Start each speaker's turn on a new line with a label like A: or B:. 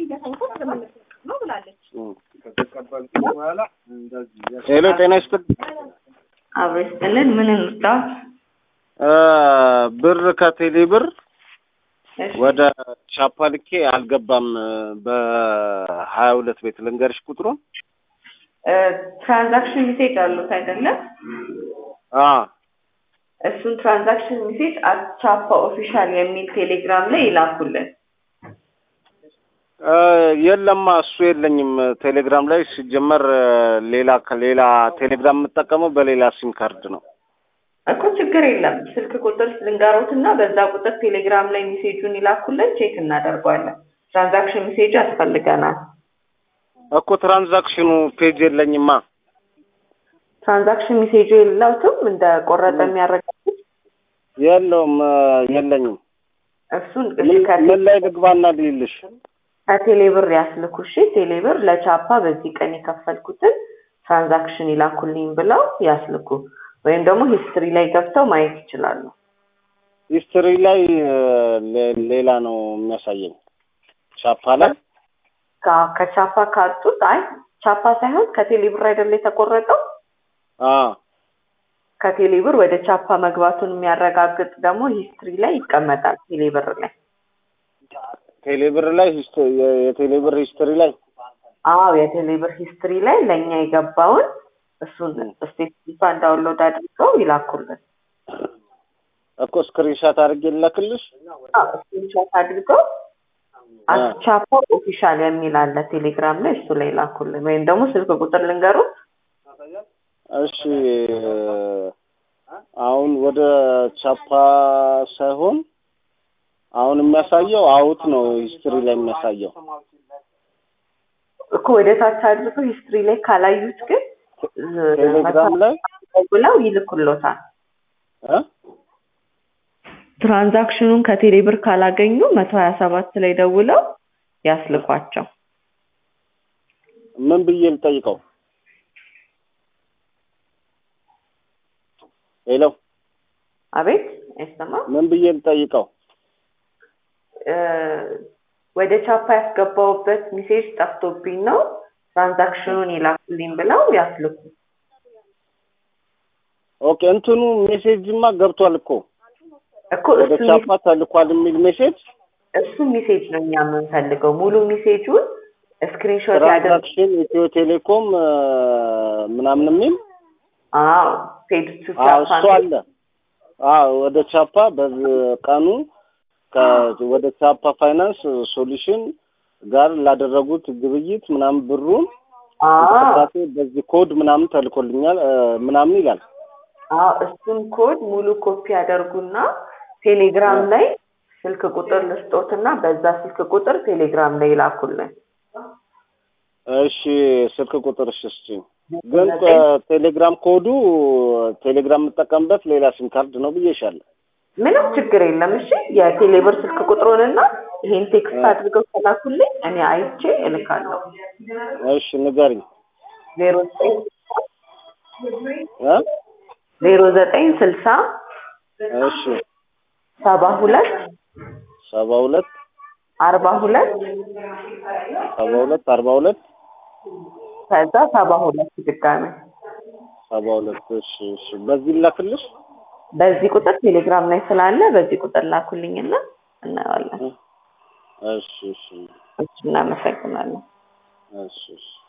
A: ነው ብላለች።
B: ሄሎ ጤና ይስጥልኝ።
A: አብሮ ይስጥልን። ምን እንርዳት?
B: እ ብር ከቴሌ ብር
A: እሺ፣
B: ወደ ቻፓ ልኬ አልገባም። በሀያ ሁለት ቤት ልንገርሽ ቁጥሩን።
A: እ ትራንዛክሽን ሚሴጅ አሉት አይደለም?
B: አ
A: እሱን ትራንዛክሽን ሚሴጅ አቻፓ ኦፊሻል የሚል ቴሌግራም ላይ ይላኩልን።
B: እ የለማ እሱ የለኝም። ቴሌግራም ላይ ሲጀመር እ ሌላ ከሌላ ቴሌግራም የምጠቀመው በሌላ ሲም ካርድ ነው።
A: እኮ ችግር የለም። ስልክ ቁጥር ልንገሮት እና በዛ ቁጥር ቴሌግራም ላይ ሚሴጁን ይላኩልን፣ ቼክ እናደርገዋለን። ትራንዛክሽን ሚሴጅ ያስፈልገናል።
B: እኮ ትራንዛክሽኑ ፔጅ የለኝማ።
A: ትራንዛክሽን ሚሴጁ የለውትም እንደ ቆረጠ የሚያረጋግጥ
B: የለውም እ የለኝም።
A: እሱን
B: ምን ምን ላይ ልግባና ልይልሽ?
A: ከቴሌብር ያስልኩ። እሺ ቴሌብር ለቻፓ በዚህ ቀን የከፈልኩትን ትራንዛክሽን ይላኩልኝ ብለው ያስልኩ። ወይም ደግሞ ሂስትሪ ላይ ገብተው ማየት ይችላሉ።
B: ሂስትሪ ላይ እ ሌ- ሌላ ነው የሚያሳየኝ። ቻፓ ላይ
A: ከ- ከቻፓ ካጡት አይ ቻፓ ሳይሆን ከቴሌብር አይደለ የተቆረጠው
B: አ
A: ከቴሌብር ወደ ቻፓ መግባቱን የሚያረጋግጥ ደግሞ ሂስትሪ ላይ ይቀመጣል። ቴሌብር ላይ
B: ቴሌብር ላይ ሂስቶ- የ- የቴሌብር ሂስትሪ ላይ
A: አዎ የቴሌብር ሂስትሪ ላይ ለእኛ የገባውን እሱን ስቴትመንት ዳውንሎድ አድርገው ይላኩልን።
B: እኮ ስክሪንሻት አድርጌ ልላክልሽ።
A: ስክሪንሾት አድርገው አቻፓ ኦፊሻል የሚል አለ ቴሌግራም ላይ እሱ ላይ ላኩልን። ወይም ደግሞ ስልክ ቁጥር ልንገሩት
B: እሺ አሁን ወደ ቻፓ ሳይሆን አሁን የሚያሳየው አውት ነው ሂስትሪ ላይ የሚያሳየው።
A: እኮ ወደ ታች አድርገው ሂስትሪ ላይ ካላዩት ግን
B: ቴሌግራም ላይ
A: ብለው ይልኩሎታል።
B: እ
A: ትራንዛክሽኑን ከቴሌብር ካላገኙ መቶ ሀያ ሰባት ላይ ደውለው ያስልኳቸው።
B: ምን ብዬ ልጠይቀው? ሄሎ
A: አቤት አይሰማም።
B: ምን ብዬ ልጠይቀው?
A: እ ወደ ቻፓ ያስገባውበት ሚሴጅ ጠፍቶብኝ ነው ትራንዛክሽኑን ይላኩልኝ ብለው ያስልኩ።
B: ኦኬ እንትኑ ሜሴጅማ ገብቷል እኮ
A: እኮ
B: ወደ
A: እሱ
B: ቻፓ ተልኳል የሚል ሜሴጅ
A: እሱ ሚሴጅ ነው እኛ የምንፈልገው። ሙሉ ሚሴጁን ስክሪንሾት ያደርግ
B: ትራንዛክሽን ኢትዮ ቴሌኮም እ ምናምን የሚል
A: አዎ ፔድ ቱ
B: አዎ
A: ቻፓ
B: እሱ አለ። አዎ ወደ ቻፓ በቀኑ ከ- ወደ ቻፓ ፋይናንስ ሶሉሽን ጋር ላደረጉት ግብይት ምናምን ብሩን
A: አዎ
B: እንቅስቃሴ በዚህ ኮድ ምናምን ተልኮልኛል እ ምናምን ይላል።
A: አዎ እሱን ኮድ ሙሉ ኮፒ ያደርጉና ቴሌግራም ላይ ስልክ ቁጥር ልስጦትና በዛ ስልክ ቁጥር ቴሌግራም ላይ ይላኩልን።
B: እሺ ስልክ ቁጥር እሺ ስጪኝ። ግን እ ቴሌግራም ኮዱ ቴሌግራም የምጠቀምበት ሌላ ሲም ካርድ ነው ብዬሻለሁ።
A: ምንም ችግር የለም። እሺ የቴሌብር ስልክ ቁጥሩንና ይሄን ቴክስት አድርገው ከላኩልኝ እኔ አይቼ እልካለሁ።
B: እሺ ንገሪኝ
A: ዜሮ ዘጠኝ
B: እ
A: ዜሮ ዘጠኝ ስልሳ
B: እሺ
A: ሰባ ሁለት
B: ሰባ ሁለት
A: አርባ ሁለት
B: ሰባ ሁለት አርባ ሁለት
A: ከዛ ሰባ ሁለት ድጋሚ
B: ሰባ ሁለት እሺ እሺ በዚህ ላክልሽ
A: በዚህ ቁጥር ቴሌግራም ላይ ስላለ በዚህ ቁጥር ላኩልኝና እናየዋለን።
B: እሺ እሺ
A: እሺ እናመሰግናለን።
B: እሺ እሺ